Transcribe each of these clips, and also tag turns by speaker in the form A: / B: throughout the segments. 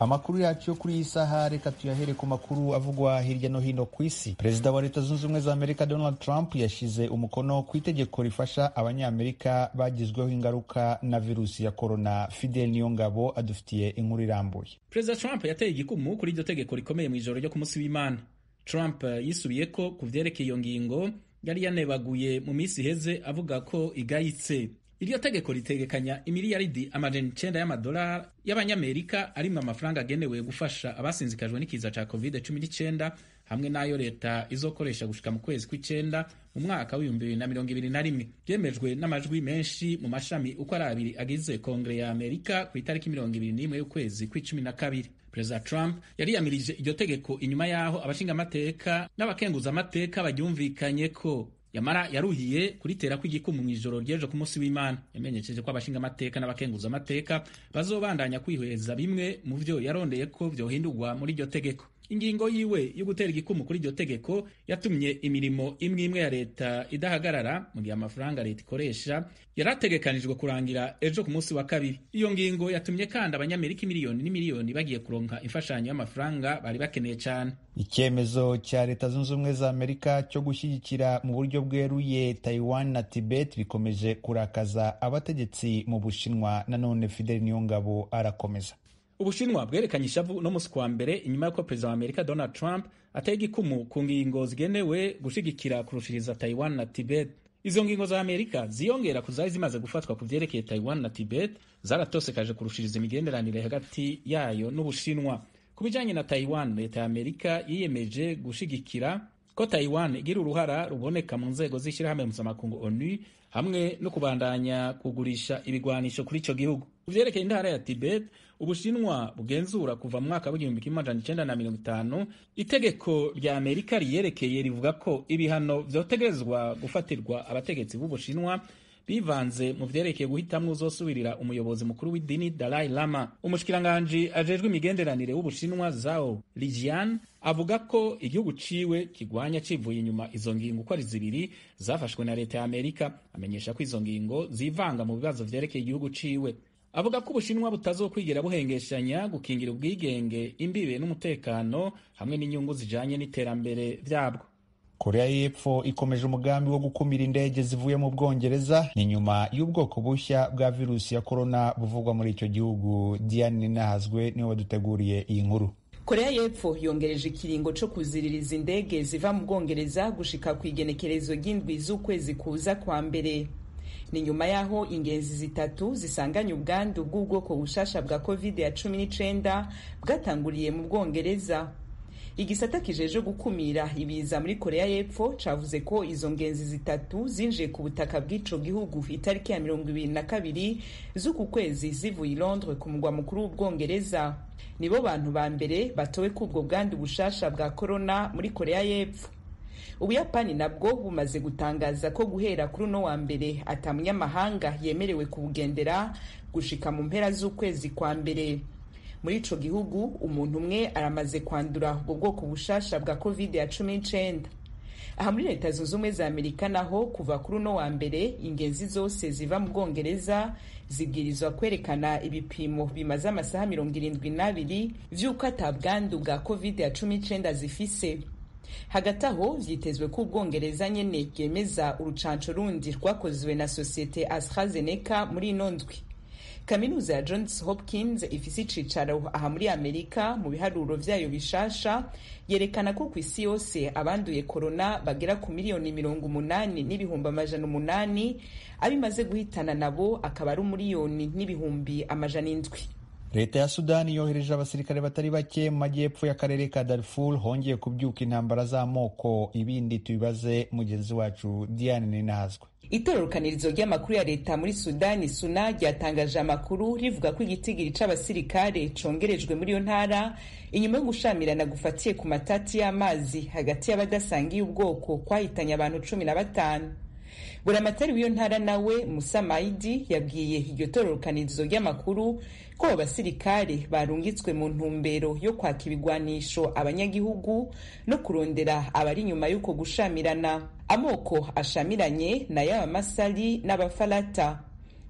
A: amakuru yacu yo kuri iyi saha reka tuyahere ku makuru avugwa hirya no hino ku isi perezida wa leta zunze ubumwe za amerika donald trump yashyize umukono ku itegeko rifasha abanyamerika bagizweho ingaruka na virusi ya korona fidel niyongabo adufitiye inkuru irambuye
B: perezida trump yateye igikumu kuri iryo tegeko rikomeye mu ijoro ryo ku munsi w'imana trump yisubiye ko ku vyerekeye iyo ngingo yari yanebaguye mu minsi iheze avuga ko igayitse iryo tegeko ritegekanya imiliyaridi amajana icenda y'amadolari y'abanyamerika arimwo amafaranga agenewe gufasha abasinzikajwe n'ikiza ca covid 19 hamwe n'ayo leta izokoresha gushika mu kwezi kw'icenda mu mwaka w'ibihumbi bibiri na mirongo ibiri na rimwe byemejwe n'amajwi menshi mu mashami uko ari abiri agize kongere ya amerika ku itariki mirongo ibiri n'imwe y'ukwezi kw'icumi na kabiri perezida trump yariyamirije iryo tegeko inyuma y'aho abashingamateka n'abakenguzamateka baryumvikanye ko yamara yaruhiye kuritera kw'igikumu mu ijoro ry'ejo ku munsi w'imana yamenyesheje ko abashingamateka n'abakenguzamateka bazobandanya kwihweza bimwe mu vyo yarondeye ko vyohindurwa muri iryo tegeko ingingo yiwe yo gutera igikumu kuri iryo tegeko yatumye imirimo imwe imwe ya leta idahagarara mu gihe amafaranga leta ikoresha yarategekanijwe kurangira ejo ku munsi wa kabiri iyo ngingo yatumye kandi abanyamerika miliyoni n'imiliyoni bagiye kuronka imfashanyo y'amafaranga bari bakeneye cyane
A: icyemezo cya leta zunze ubumwe za amerika cyo gushyigikira mu buryo bweruye taiwan na tibet bikomeje kurakaza abategetsi mu bushinwa nanone fidel niyongabo arakomeza
B: ubushinwa bwerekanye ishavu no musi kwa mbere inyuma y'uko perezida wa amerika donald trump ateye igikumu ku ngingo zigenewe gushigikira kurushiriza taiwan na tibet izo ngingo za amerika ziyongera ku zari zimaze gufatwa ku vyerekeye taiwan na tibet zaratosekaje kurushiriza imigenderanire hagati yayo n'ubushinwa ku bijanye na taiwan leta ya amerika yiyemeje gushigikira ko taiwan igira uruhara ruboneka mu nzego z'ishyirahamwe mpuzamakungu onu hamwe no kubandanya kugurisha ibigwanisho kuri ico gihugu ku vyerekeye intara ya tibet ubushinwa bugenzura kuva mu mwaka w'igihumbi kimwe amajana icenda na mirongo itanu itegeko rya amerika riyerekeye rivuga ko ibihano vyotegerezwa gufatirwa abategetsi b'ubushinwa bivanze mu vyerekeye guhitamwo uzosubirira umuyobozi mukuru w'idini Dalai Lama. Umushikiranganji ajejwe imigenderanire w'Ubushinwa Zhao Lijian avuga ko igihugu ciwe kigwanya civuye inyuma izo ngingo uko ari zibiri zafashwe na leta ya Amerika. Amenyesha ko izo ngingo zivanga mu bibazo vyerekeye igihugu ciwe. Avuga ko Ubushinwa butazokwigera buhengeshanya gukingira ubwigenge, imbibe n'umutekano hamwe n'inyungu zijanye n'iterambere vyabwo.
A: korea y'epfo ikomeje umugambi wo gukumira indege zivuye mu bwongereza ni nyuma y'ubwoko bushya bwa virusi ya korona buvugwa muri icyo gihugu diane ninahazwe niwe waduteguriye iyi nkuru
C: korea y'epfo yongereje ikiringo co kuziririza indege ziva mu bwongereza gushika ku igenekerezo ry'indwi z'ukwezi kuza kwa mbere ni nyuma y'aho ingenzi zitatu zisanganye ubwandu bw'ubwoko bushasha bwa covid ya cumi n'icenda bwatanguriye mu bwongereza igisata kijeje gukumira ibiza muri korea y'epfo cavuze ko izo ngenzi zitatu zinjiye ku butaka bw'ico gihugu itariki ya mirongo ibiri na kabiri z'uku kwezi zivuye i londres ku mugwa mukuru w'ubwongereza nibo bantu ba mbere batowe k'ubwo bwandu bushasha bwa korona muri korea y'epfo ubuyapani nabwo bumaze gutangaza ko guhera kuri uno wa mbere ata munyamahanga yemerewe kubugendera gushika mu mpera z'ukwezi kwa mbere muri ico gihugu umuntu umwe aramaze kwandura ubwo bwoko bushasha bwa covid ya cumi n'icenda aha muri leta zunze ubumwe za amerika naho kuva kuri uno wa mbere ingenzi zose ziva mu bwongereza zibwirizwa kwerekana ibipimo bimaze amasaha mirongo irindwi n'abiri vy'uko ata bwandu bwa covid ya cumi n'icenda zifise hagati aho vyitezwe ko ubwongereza nyene bwemeza urucanco rundi rwakozwe na sosiyete astrazeneca muri ino ndwi kaminuza ya johns hopkins ifise icicaro aha muri amerika mu biharuro vyayo bishasha yerekana ko ku isi yose abanduye korona bagera ku miliyoni mirongo umunani n'ibihumbi amajana umunani abimaze guhitana nabo akaba ari umuriyoni n'ibihumbi amajana indwi
A: leta ya sudani yohereje abasirikare batari bake mu majyepfo y'akarere ka darfur hongeye kubyuka intambara z'amoko ibindi tubibaze mugenzi wacu diane ninahazwe
C: itororokanirizo ry'amakuru ya leta muri sudani suna ryatangaje amakuru rivuga ko igitigiri c'abasirikare congerejwe muri iyo ntara inyuma yo gushamirana gufatiye ku matati y'amazi hagati y'abadasangiye ubwoko kwahitanye abantu cumi na batanu buramatari w'iyo ntara nawe musa maidi yabwiye iryo tororokanirizo ry'amakuru ko abo basirikare barungitswe mu ntumbero yo kwaka ibigwanisho abanyagihugu no kurondera abari inyuma y'uko gushamirana amoko ashamiranye nayo abamasari n'abafarata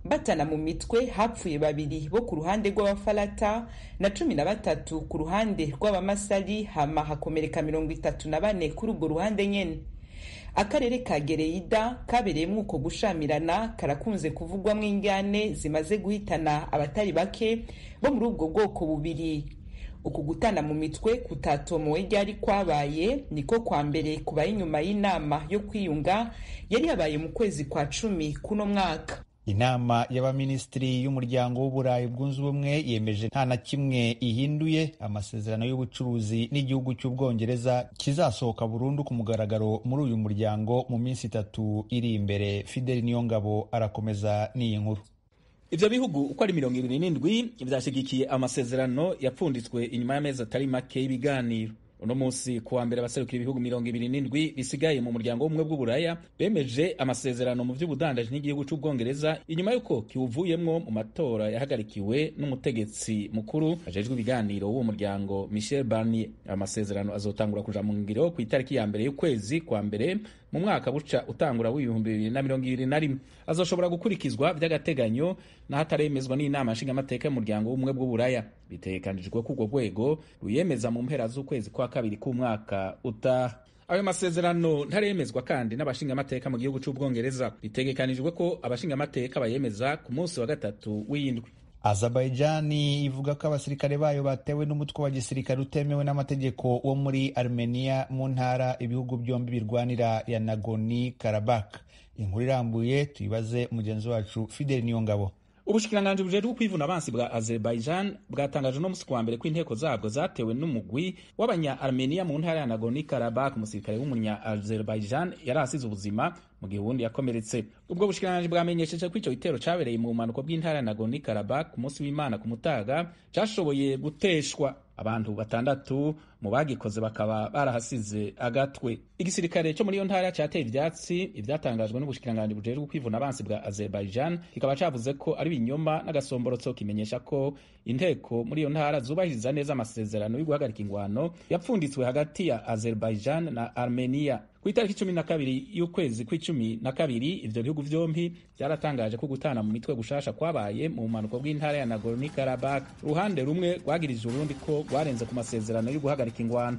C: batana mu mitwe hapfuye babiri bo ku ruhande rw'abafarata na cumi na batatu ku ruhande rw'abamasari hama hakomereka mirongo itatu na bane kuri urwo ruhande nyene akarere ka gereyida kabereyemo uko gushamirana karakunze kuvugwamo ingane zimaze guhitana abatari bake bo muri ubwo bwoko bubiri uku gutana mu mitwe kutatomowe ryari kwabaye niko kwa mbere kubaye inyuma y'inama yo kwiyunga yari yabaye mu kwezi kwa cumi kuno mwaka
A: inama y'abaminisitiri y'umuryango w'uburayi bwunze ubumwe yemeje nta na kimwe ihinduye amasezerano y'ubucuruzi n'igihugu cy'ubwongereza kizasohoka burundu ku mugaragaro muri uyu muryango mu minsi itatu iri imbere fideli niyongabo arakomeza n'iyi nkuru
B: ivyo bihugu uko ari mirongo ibiri n'indwi vyashigikiye amasezerano yapfunditswe inyuma y'amezi atari make y'ibiganiro uno munsi kuwa mbere abaserukira ibihugu mirongo ibiri n'indwi bisigaye mu muryango w'ubumwe bw'uburaya bemeje amasezerano mu vy'ubudandaji n'igihugu c'ubwongereza inyuma y'uko kiwuvuyemwo mu matora yahagarikiwe n'umutegetsi mukuru ajejwe ibiganiro w'uwo muryango michel barnier amasezerano azotangura kuja mu ngiro ku itariki ya mbere y'ukwezi kwa mbere mu mwaka buca utangura w'ibihumbi bibiri na mirongo ibiri na rimwe azoshobora gukurikizwa vy'agateganyo n'ahataremezwa n'inama nshingamateka y'umuryango w'ubumwe bw'uburaya bitegekanijwe ko urwo rwego ruyemeza mu mpera z'ukwezi kwa kabiri k'umwaka utaha ayo masezerano ntaremezwa kandi n'abashingamateka mu gihugu c'ubwongereza bitegekanijwe ko abashingamateka bayemeza ku munsi wa gatatu w'indwi
A: azerbaijani ivuga ko abasirikare bayo batewe n'umutwe wa gisirikare utemewe n'amategeko wo muri armenia mu ntara ibihugu byombi birwanira ya nagoni karabak inkuru irambuye tuyibaze mugenzi wacu fideli niyongabo
B: ubushikiranganji bujejwe kwivuna abansi bwa azerbaijan bwatangaje no musi kuwa mbere ko inteko zabwo zatewe n'umugwi w'abanya armenia mu ntara ya nagorno karabakh umusirikare w'umunya azerbaijan yari asize ubuzima mu gihe uwundi yakomeretse ubwo bushikiranganji bwamenyesheje ko ico gitero cabereye mu bumanuko bw'intara ya nagorno karabakh ku munsi w'imana ku mutaga cashoboye guteshwa abantu batandatu mu bagikoze bakaba barahasize agatwe igisirikare cyo muri iyo ntara cyateye ivyatsi ivyatangajwe n'ubushikiranganji bujejwe kwivuna abansi bwa azerbaijan kikaba cavuze ko ari ibinyoma n'agasomborotso kimenyesha ko inteko muri iyo ntara zubahiriza neza amasezerano yo guhagarika ingwano yapfunditswe hagati ya azerbaijan na armenia ku itariki cumi na kabiri y'ukwezi kw'icumi na kabiri ivyo bihugu vyompi vyaratangaje ko gutana mu mitwe gushasha kwabaye mu bumanuko bw'intara ya nagorno karabakh uruhande rumwe rwagirije urundi ko rwarenze ku masezerano yo guhagarika ingwano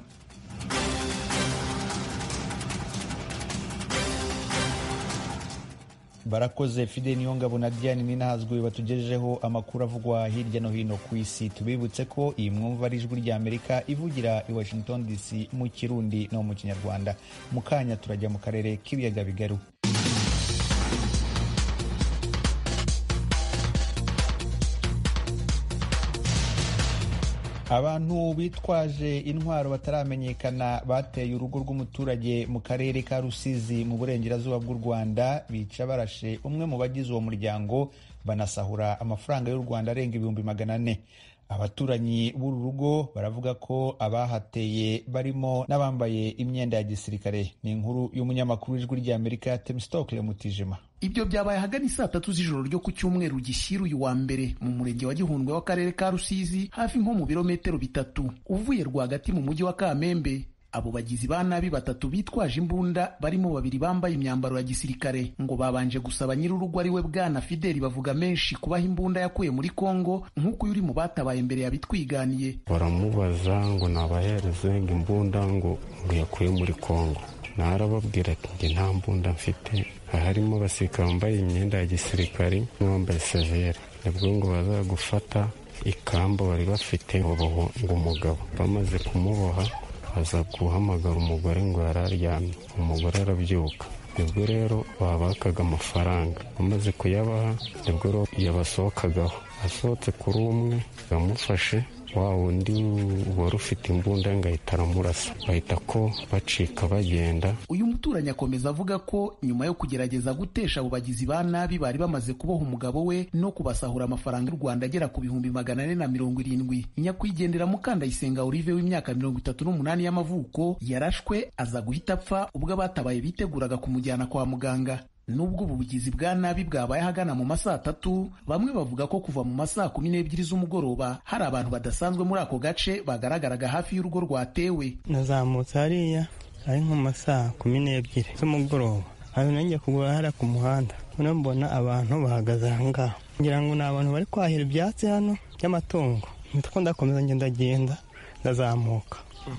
A: barakoze fide niyongabo na diane ninahazwe batugejejeho amakuru avugwa hirya no hino ku isi tubibutse ko iyi mwumva ari ijwi rya amerika ivugira i washington dc mu kirundi no mu kinyarwanda mu kanya turajya mu karere k'ibiyaga bigaru abantu bitwaje intwaro bataramenyekana bateye urugo rw'umuturage mu karere ka rusizi mu burengerazuba bw'u rwanda bica barashe umwe mu bagize uwo muryango banasahura amafaranga y'u rwanda arenga ibihumbi magana ane abaturanyi b'uru rugo baravuga ko abahateye barimo n'abambaye imyenda ya gisirikare ni inkuru y'umunyamakuru w'ijwi ry'amerika temstokle mutijima
D: ibyo byabaye ahagana saa tatu z'ijoro ryo ku cyumweru gishyira uyu wa mbere mu murenge wa gihundwe w'akarere ka rusizi hafi nko mu birometero bitatu uvuye rwagati mu mujyi wa kamembe abo bagizi ba nabi batatu bitwaje imbunda barimo babiri bambaye imyambaro ya gisirikare ngo babanje gusaba nyir'urugo ari we bwana fideli bavuga menshi kubaha imbunda yakuye muri kongo nk'uko uyu uri mu batabaye mbere yabitwiganiye
E: baramubaza ngo nabahereze ngo imbunda ngo ngo yakuye muri kongo narababwira ati njye nta mbunda mfite harimo abasirikare bambaye imyenda ya gisirikare n'uwambaye severe nibwo ngo baza gufata ikamba bari bafite ngo umugabo bamaze kumuboha aza guhamagara umugore ngo yari aryamye umugore arabyuka nibwo rero babakaga amafaranga bamaze kuyabaha nibwo rero yabasohokagaho asohotse kuri umwe bamufashe wa wundi wari ufite imbunda ngo ahita aramurasa bahita ko bacika bagenda
D: uyu muturanyi akomeza avuga ko nyuma yo kugerageza gutesha abo bagizi ba nabi bari bamaze kuboha umugabo we no kubasahura amafaranga y'u rwanda agera ku bihumbi magana ane na mirongo irindwi nyakwigendera mukandayisenga olive w'imyaka mirongo itatu n'umunani y'amavuko yarashwe aza guhita apfa ubwo abatabaye biteguraga kumujyana kwa muganga nubwo ubu bugizi bwa nabi bwabaye ahagana mu masaa atatu bamwe bavuga ko kuva mu masaa kumi n'ebyiri z'umugoroba hari abantu badasanzwe muri ako gace bagaragaraga hafi y'urugo rwatewe
F: nazamutse hariya ari nko mu masaa kumi n'ebyiri z'umugoroba hanyuma njya kugura hariya ku muhanda noneho mbona abantu bahagaze aha ngaha ngira ngo ni abantu bari kwahira ibyatsi hano by'amatungo nitwo ndakomeza ngenda ndazamuka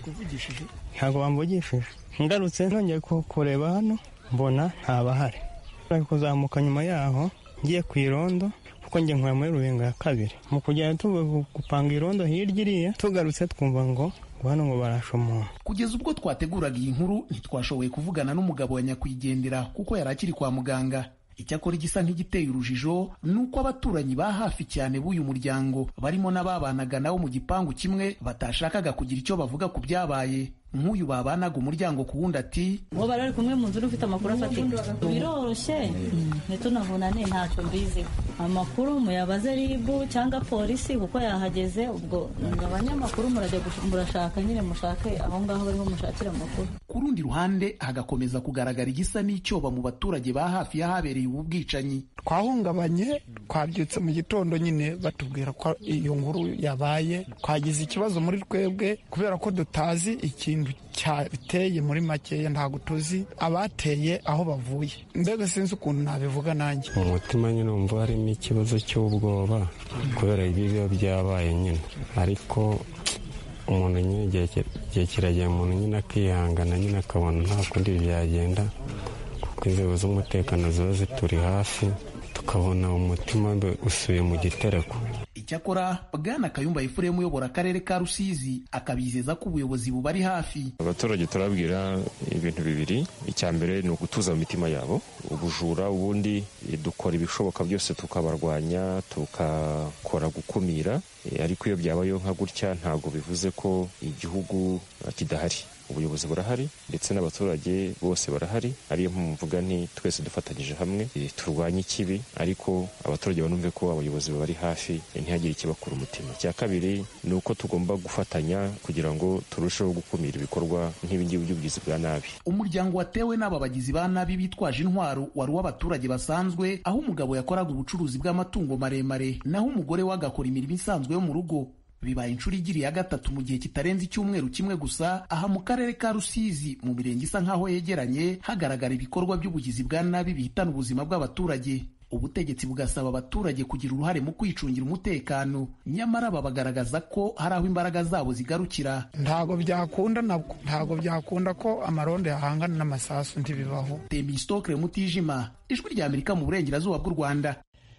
F: ntabwo bamvugishije ngarutse nongeye kureba hano mbona ntabahari bari kuzamuka nyuma yaho ngiye ku irondo kuko njye nkora muri rubenga ya kabiri mu kugenda tuvuye gupanga irondo hirya iriya tugarutse twumva ngo hano ngo barashe umuntu
D: kugeza ubwo twateguraga iyi nkuru ntitwashoboye kuvugana n'umugabo wa nyakwigendera kuko yari akiri kwa muganga icyakora igisa nk'igiteye urujijo ni uko abaturanyi ba hafi cyane b'uyu muryango barimo n'ababanaga nawo mu gipangu kimwe batashakaga kugira icyo bavuga ku byabaye nk'uyu babanaga umuryango ku wundi ati
G: uwo bari bari kumwe mu nzu ufite amakuru afatika biroroshye ntitunavunane ntacyo mbiziho amakuru muyabaze ribu cyangwa polisi kuko yahageze ubwo abanyamakuru murajya murashaka nyine mushake aho ngaho barimo mushakira amakuru
D: ku rundi ruhande hagakomeza kugaragara igisa n'icyoba mu baturage ba hafi y'ahabereye ubu bwicanyi
H: twahungabanye twabyutse mu gitondo nyine batubwira ko iyo nkuru yabaye twagize ikibazo muri twebwe kubera ko tutazi ikintu cyateye muri makeya ntabwo tuzi abateye aho bavuye mbega sinzi ukuntu nabivuga nanjye
E: mu mutima nyine wumva harimo ikibazo cy'ubwoba kubera ibi biba byabaye nyine ariko umuntu nyine igihe kiragera umuntu nyine akihangana nyine akabona nta kundi byagenda kuko inzego z'umutekano ziba zituri hafi tukabona umutima usuye mu gitereko
D: icyakora bwana kayumba efuremu uyobora akarere ka rusizi akabizeza ko ubuyobozi bubari hafi
I: abaturage turabwira ibintu bibiri icya mbere ni ugutuza mu mitima yabo ubujura ubundi dukora ibishoboka byose tukabarwanya tukakora gukumira ariko iyo byabayeho nka gutya ntabwo bivuze ko igihugu kidahari ubuyobozi burahari ndetse n'abaturage bose barahari ariyo mpamvu mvuga nti twese dufatanyije hamwe turwanye ikibi ariko abaturage banumve ko abayobozi bari hafi ntihagire ikibakura umutima icya kabiri ni uko tugomba gufatanya kugira ngo turusheho gukumira ibikorwa nk'ibingibi by'ubugizi bwa nabi
D: umuryango watewe n'aba bagizi ba nabi bitwaje intwaro wari uw'abaturage basanzwe aho umugabo yakoraga ubucuruzi bw'amatungo maremare naho umugore we agakora imirimo isanzwe yo mu rugo bibaye inshuro igiriye ya gatatu mu gihe kitarenze icyumweru kimwe gusa aha mu karere ka rusizi mu mirenge isa nk'aho yegeranye hagaragara ibikorwa by'ubugizi bwa nabi bihitana ubuzima bw'abaturage ubutegetsi bugasaba abaturage kugira uruhare mu kwicungira umutekano nyamara babagaragaza ko hari aho imbaraga zabo zigarukira
H: ntabwo byakunda nabwo ntabwo byakunda ko amarondo yahangana n'amasasu ntibibaho
D: temistokre mutijima ijwi rya amerika mu burengerazuba bw'u rwanda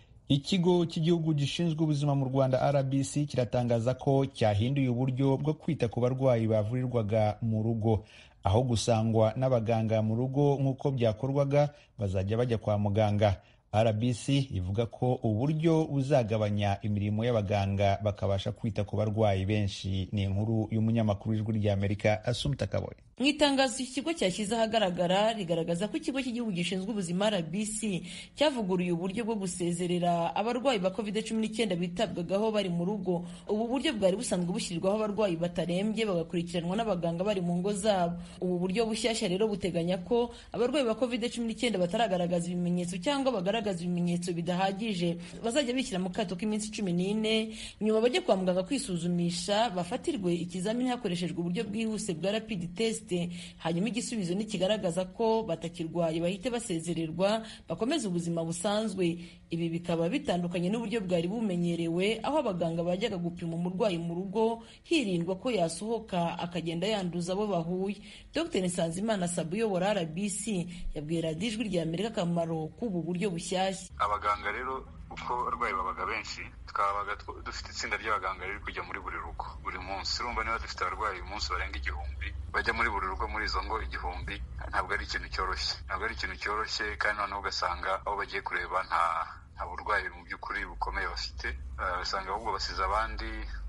A: ikigo cy'igihugu gishinzwe ubuzima mu rwanda rbc kiratangaza ko cyahinduye uburyo bwo kwita ku barwayi bavurirwaga mu rugo aho gusangwa n'abaganga mu rugo nk'uko byakorwaga bazajya bajya kwa muganga rbc ivuga ko uburyo buzagabanya imirimo y'abaganga bakabasha kwita ku barwayi benshi ni inkuru y'umunyamakuru w'ijwi ry'amerika asumta kaboye
J: mu itangazo iki kigo cyashyize ahagaragara rigaragaza ko ikigo cy'igihugu gishinzwe ubuzima rbc cyavuguruye uburyo bwo gusezerera abarwayi ba covid cumi n'icyenda bitabwagaho bari mu rugo ubu buryo bwari busanzwe bushyirirwaho abarwayi batarembye bagakurikiranwa n'abaganga bari mu ngo zabo ubu buryo bushyashya rero buteganya ko abarwayi ba covid cumi n'icyenda bataragaragaza ibimenyetso cyangwa bagaragaza ibimenyetso bidahagije bazajya bishyira mu kato k'iminsi cumi n'ine nyuma bajye kwa muganga kwisuzumisha bafatirwe ikizamini hakoreshejwe uburyo bwihuse bwa rapid test hanyuma igisubizo nikigaragaza ko batakirwaye bahite basezererwa bakomeze ubuzima busanzwe ibi bikaba bitandukanye n'uburyo bwari bumenyerewe aho abaganga bajyaga gupima umurwayi mu rugo hirindwa ko yasohoka akagenda yanduza abo bahuye dr nsanzimana sabu uyobora rbc yabwiye radiyo ijwi rya amerika akamaro k'ubu buryo bushyashya
K: abaganga rero uko abarwayi babaga benshi twabaga dufite itsinda ry'abaganga riri kujya muri buri rugo buri munsi urumva niba dufite abarwayi uyu munsi barenga igihumbi bajya muri buri rugo muri izo ngo igihumbi ntabwo ari ikintu cyoroshye ntabwo ari ikintu cyoroshye kandi noneho ugasanga aho bagiye kureba nta nta burwayi mu by'ukuri bukomeye bafite usanga ahubwo basize abandi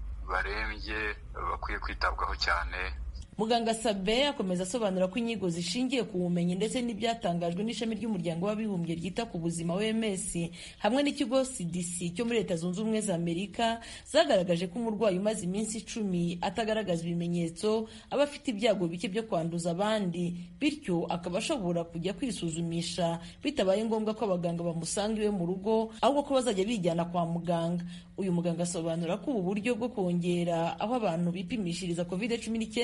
K: barembye bakwiye kwitabwaho cyane
J: muganga sabe akomeza asobanura ko inyigo zishingiye ku bumenyi ndetse n'ibyatangajwe n'ishami ry'umuryango w'abibumbye ryita ku buzima wms hamwe n'ikigo cdc cyo muri leta zunze ubumwe za amerika zagaragaje ko umurwayi umaze iminsi icumi atagaragaza ibimenyetso aba afite ibyago bike byo kwanduza abandi bityo akaba ashobora kujya kwisuzumisha bitabaye ngombwa ko abaganga bamusanga iwe mu rugo ahubwo ko bazajya bijyana kwa muganga uyu muganga asobanura ko ubu buryo bwo kongera aho abantu bipimishiriza covid cumi n'icyenda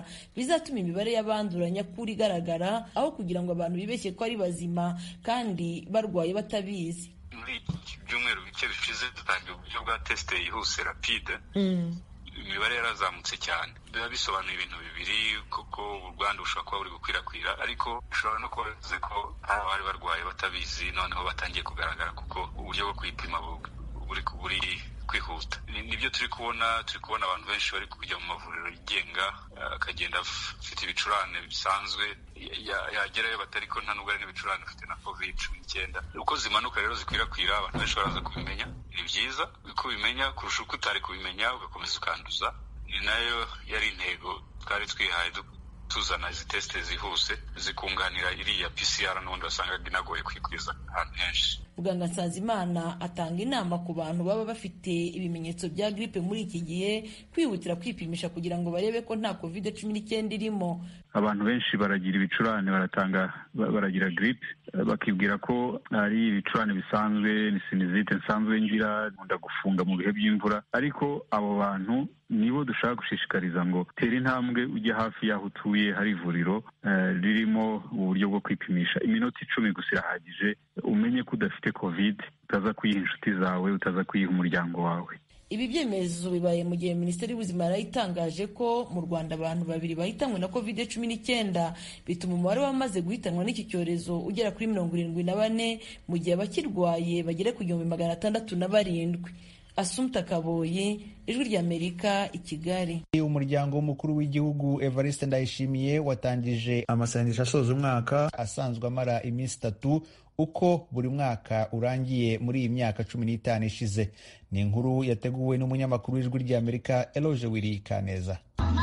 J: bizatuma imibare y'abandura nyakuri igaragara aho kugira ngo abantu bibeshye ko ari bazima kandi barwaye batabizi
K: muri iki byumweru bike bishize dutangiye uburyo bwa tesite yihuse rapide imibare yarazamutse cyane biba bisobanuye ibintu bibiri kuko ubwandu bushobora kuba buri gukwirakwira ariko bishobora no kuba bivuze ko hari abari barwaye batabizi noneho batangiye kugaragara kuko uburyo bwo kwipima buri buri kwihuta nibyo turi kubona turi kubona abantu benshi bari kujya mu mavuriro yigenga akagenda afite ibicurane bisanzwe yagerayo batari ko nta nubwo ari n'ibicurane ufite na covid cumi n'icyenda uko zimanuka rero zikwirakwira abantu benshi baraza kubimenya ni byiza uko ubimenya kurusha uko utari kubimenya ugakomeza ukanduza ni nayo yari intego twari twihaye tuzana izi tesite zihuse zikunganira iriya PCR n'ubundi wasangaga inagoye kwikwiza ahantu henshi
J: muganga nsanzimana atanga inama ku bantu baba bafite ibimenyetso bya gripe muri iki gihe kwihutira kwipimisha kugira ngo barebe ko nta covid cumi n'icyenda irimo
L: abantu benshi baragira ibicurane baratanga baragira gripe bakibwira ko ari ibicurane bisanzwe ni sinizite nsanzwe ngira nkunda gufunga mu bihe by'imvura ariko abo bantu nibo dushaka gushishikariza ngo tera intambwe ujye hafi y'aho utuye hari ivuriro ririmo uburyo bwo kwipimisha iminota icumi gusa irahagije umenye ko udafite covid utaza kuyiha inshuti zawe utaza kuyiha umuryango wawe
J: ibi byemezo bibaye mu gihe minisiteri y'ubuzima yarayitangaje ko mu rwanda abantu babiri bahitanwe na covid cumi n'icyenda bituma umubare w'abamaze guhitanwa n'iki cyorezo ugera kuri mirongo irindwi na bane mu gihe abakirwaye bagera ku gihumbi magana atandatu na barindwi asumta kaboyi ijwi ry'amerika i kigali
A: umuryango w'umukuru w'igihugu evariste ndayishimiye watangije amasengesho asoza umwaka asanzwe amara iminsi itatu uko buri mwaka urangiye muri iyi myaka cumi n'itanu ishize ni inkuru yateguwe n'umunyamakuru w'ijwi ry'amerika eloge wiri kaneza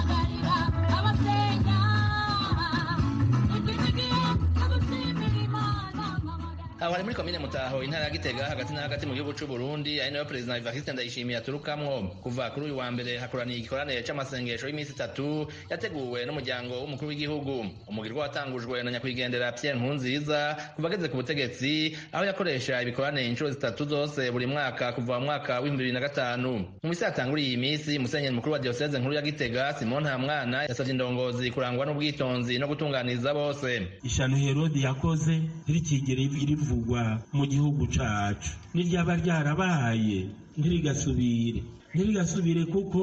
M: aho ari muri komine mutaho intara ya gitega hagati na hagati mu gihugu c'u burundi ari nayo perezida evariste ndayishimiye aturukamwo kuva kuri uyu wa mbere hakoraniye igikoranire c'amasengesho y'iminsi itatu yateguwe n'umuryango w'umukuru w'igihugu umugirwa watangujwe na nyakwigendera pierre nkurunziza kuva ageze ku butegetsi aho yakoresha ibikoranire inshuro zitatu zose buri mwaka kuva mu mwaka w'ibihumbi bibiri na gatanu mu misi yatanguriye iyi minsi musenyeri mukuru wa diyoseze nkuru ya gitega simon ntamwana yasavye indongozi kurangwa n'ubwitonzi no gutunganiriza bose
N: ishano herodi yakoze ntirikigere rivu rivugwa mu gihugu cacu niryaba ryarabaye ntirigasubire ntirigasubire kuko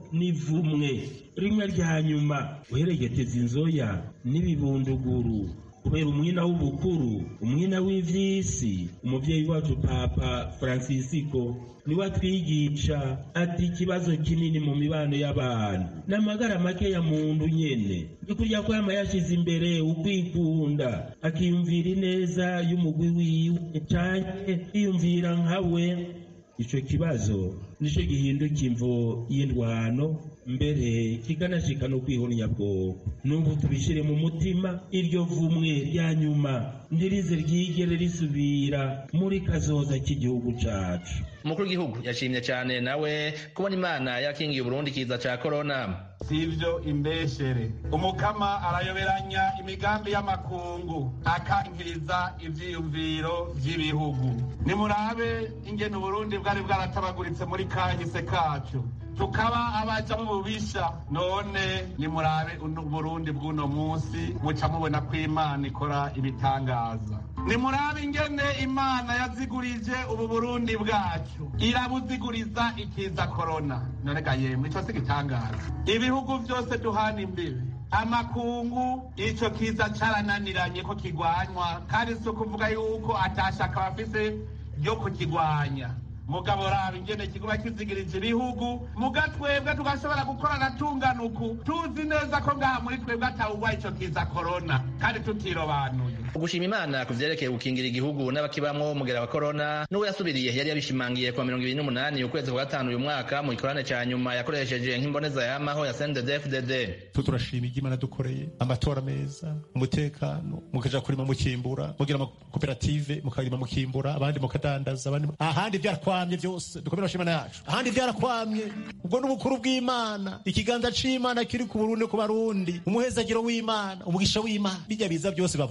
N: nivumwe rimwe rya nyuma uheregeteza inzoya n'ibibunduguru kubera umwina w'ubukuru umwina w'ivy'isi umuvyeyi wacu papa francisco niwe atwigisha ati ikibazo kinini mu mibano y'abantu n'amagara make ya muntu nyene bikurya ko yama yashize imbere ukwikunda akiyumvira ineza y'umugwi wiwe canke yiyumvira nkawe ico kibazo nico gihinduka imvo y'indwano mbere kikanashika no kwihonya bwoko n'ubu tubishire mu mutima iryo vumwe rya nyuma ntirize ryigere risubira muri kazoza k'igihugu cacu
M: umukuru w'igihugu yashimye cyane nawe kubona imana yakingiye uburundi kiza ca korona
O: sivyo imbeshere umukama arayoberanya imigambi y'amakungu akankiriza ivyiyumviro vy'ibihugu nimurabe ingene uburundi bwari bwaratabaguritse muri kahise kacu tukaba abaja mu bubisha none nimurabe uburundi bw'uno munsi muca mubona ko imana ikora ibitangaza nimurabe ingene imana yazigurije ubu burundi bwacu irabuziguriza ikiza korona norega yemwe ico si gitangaza ibihugu vyose duhana imbibe amakungu ico kiza carananiranye ko kigwanywa kandi si ukuvuga yuko atashaka bafise ryo kukigwanya mugabo raba ingene kiguba kizigirije ibihugu muga twebwe tugashobora gukorana tungana uku tuzi neza ko ngaha muri twebwe atawugwa ico kiza korona kandi tutirobanuye
M: ugushima imana ku vyerekeye gukingira igihugu n'abakibamwo umugera wa korona n'uwo yasubiriye yari yabishimangiye kuwa mirongo ibiri n'umunani ukwezi kwa gatanu uyu mwaka mu gikorane ca nyuma yakoresheje nk'imboneza yamaho ya sndfdd
P: turashima ibyo imana dukoreye amatora meza umutekano mukaja kurima mukimbura mugira amakoperative mukarima mukimbura abandi mukadandaza abandi ahandi vyarakwamye vyose dukomere bashimana yacu ahandi vyarakwamye ubwo n'ubukuru bw'imana ikiganza c'imana kiri ku burundi ku barundi umuhezagiro w'imana umugisha w'imana bijya biza byose bavuga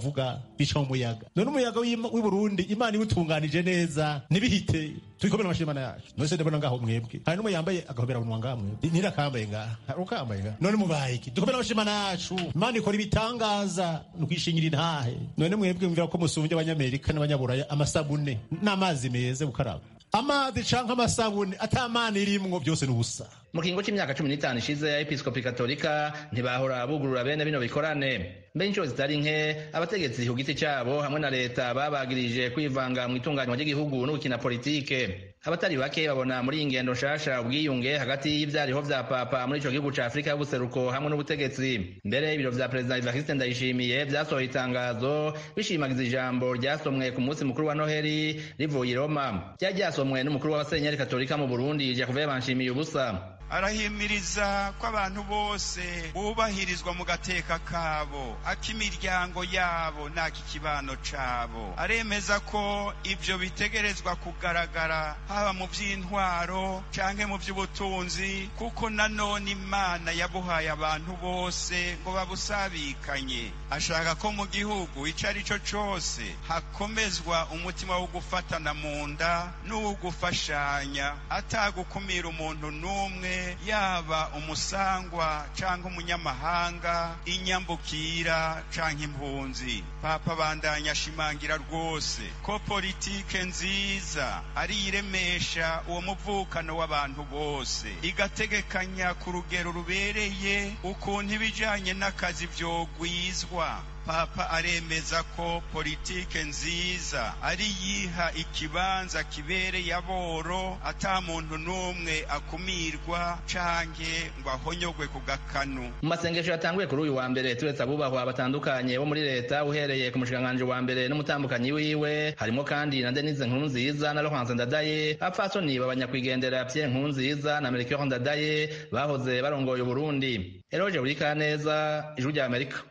P: bica mu muyaga none umuyaga w'i burundi imana iwutunganije neza ntibihite tubikomere amashyi imana yacu none se ndabona ngaho mwebwe hari n'umwe yambaye agahobera bunwa ngaha mwebwe nirakambaye ngaha hari ukambaye ngaha none mubaye iki dukomere amashyi imana yacu imana ikora ibitangaza ni ukwishingira intahe none mwebwe mwumvira ko musumbye abanyamerika n'abanyaburaya amasabune n'amazi meza gukaraba amazi canke amasabune atamana irimwo byose ni ubusa
M: mu kiringo c'imyaka cumi n'itanu ishize ya episkopi katolika ntibahora bugurura bene bino bikorane mbe inshuro zitari nke abategetsi ku giti cabo hamwe na leta babagirije kwivanga mu itunganywa ry'igihugu no gukina politike abatari bake babona muri iyi ngendo nshasha ubwiyunge hagati y'ivyariho vya papa muri ico gihugu ca afurika y'ubuseruko hamwe n'ubutegetsi mbere ibiro vya perezida evariste ndayishimiye vyasohoye itangazo bishimagiza ijambo ryasomwe ku munsi mukuru wa noheli rivuye i roma ryari ryasomwe n'umukuru w'abasenyeri katolika mu burundi jakuve banshimiye ubusa
Q: arahimiriza ko abantu bose bubahirizwa mu gateka kabo ak'imiryango yabo n'ak'ikibano cabo aremeza ko ibyo bitegerezwa kugaragara haba mu by'intwaro canke mu by'ubutunzi kuko nanone imana yabuhaye abantu bose ngo babusabikanye ashaka ko mu gihugu ico ari cyo cose hakomezwa umutima wo gufatana mu nda n'uwo gufashanya atagukumira umuntu n'umwe yaba umusangwa cyangwa umunyamahanga inyambukira cyangwa impunzi papa bandanya ashimangira rwose ko politike nziza ari iremesha uwo muvukano w'abantu bose igategekanya ku rugero rubereye ukuntu ibijyanye n'akazi byogwizwa papa aremeza ko politike nziza ari yiha ikibanza kibereye aboro ata muntu n'umwe akumirwa canke ngo ahonyogwe ku gakanu
M: mu masengesho yatanguye kuri uyu wa mbere turetse abubahwa batandukanye bo muri leta uhereye ku mushikiranganji wa mbere n'umutambukanyi wiwe harimo kandi na denise nkurunziza na laurence ndadaye abapfasoni babanyakwigendera pierre nkurunziza na melchior ndadaye bahoze barongoye uburundi eroje burikaneza ijwi rya amerika